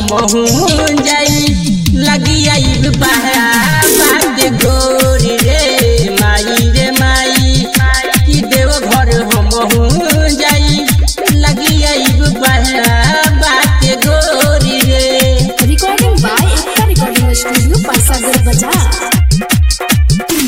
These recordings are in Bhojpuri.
हम जाई लगी आइब बात गोरी रे माई रे माई कि देव घर हम जाई लगी आइब बात गोरी रे recording by Ekta recording studio Pasagar बाजार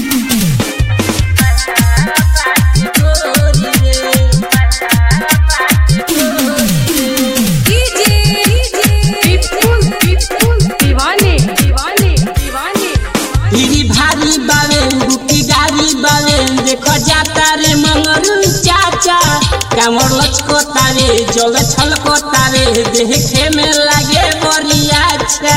दीवाने दीवाने दीवाने हिरी भारी बावे बुकी गारी बावे देखो जाता रे मंगरू चाचा कामर लचको तारे जल छलको तारे देखे में लागे बरिया अच्छा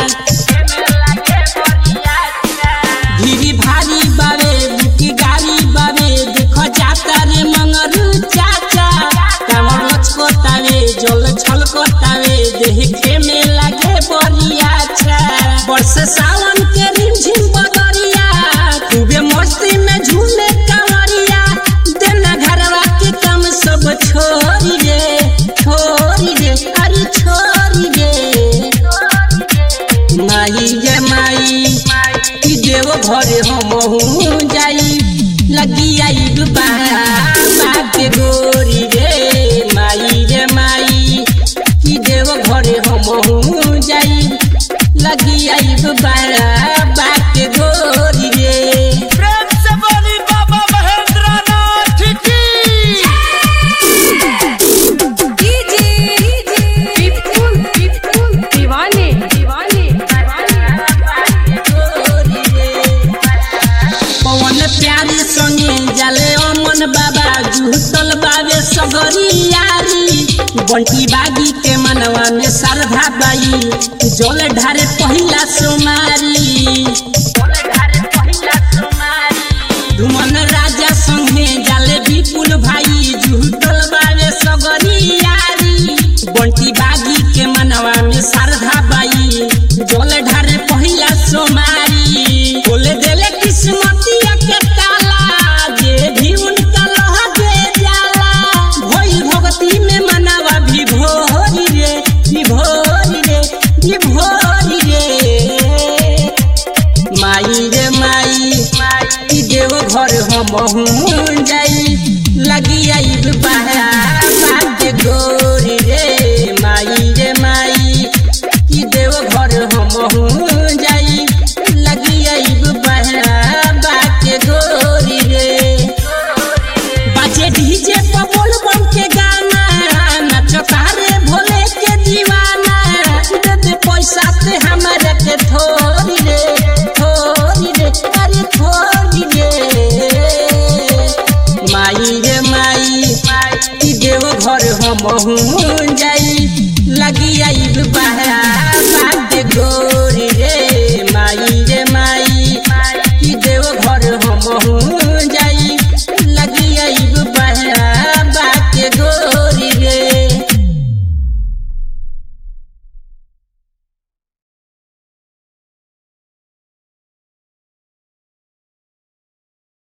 हिरी भारी बावे बुकी गारी बावे देखो जाता रे मंगरू चाचा कामर लचको तारे जल छलको तारे देखे में लागे बरिया अच्छा वर्ष सावन के रिमझिम बदरिया खूबे मस्ती में झूमे कंवरिया देना घरवा के काम सब छोड़ी रे छोड़ी रे अरे छोड़ी रे माई गे माई कि देव घरे हम जाई लगी आई बात गोरी रे माई रे माई कि देव घरे हम जाई लगी आई बात गोरी रे प्रेम से बोली बाबा महेंद्र नाथ की दीवाने दीवाने पवन प्यारी संगे जाले अमन बाबा जुहतल बाबे सगरी यारी बंटी बागी के मनवा में श्रद्धा बाई जल ढारे पहिला सोमारी धुमन राजा संगे जाले विपुल भाई जुहतल बाबे सगरी यारी बंटी बागी के मनवा में श्रद्धा बाई जल ढारे पहिला सोमारी बोले देले किस्मतिया के ताला जे भी उनका लह दे जाला भई भगती में मनवा भी भोरी रे भी भोरी रे भी भोरी रे माई रे माई कि देव घर हम जाई लगी आई बात गोरी रे माई रे माई कि देव घर हम जाई लगी आई बात गोरी रे बाजे डीजे पर बोल बम के गाना नचता रे भोले के दीवाना दे दे पैसा से हमारे के थोड़ी रे थोड़ी रे अरे थोड़ी रे माई रे माई कि देव घर हम जाई लगी आई बात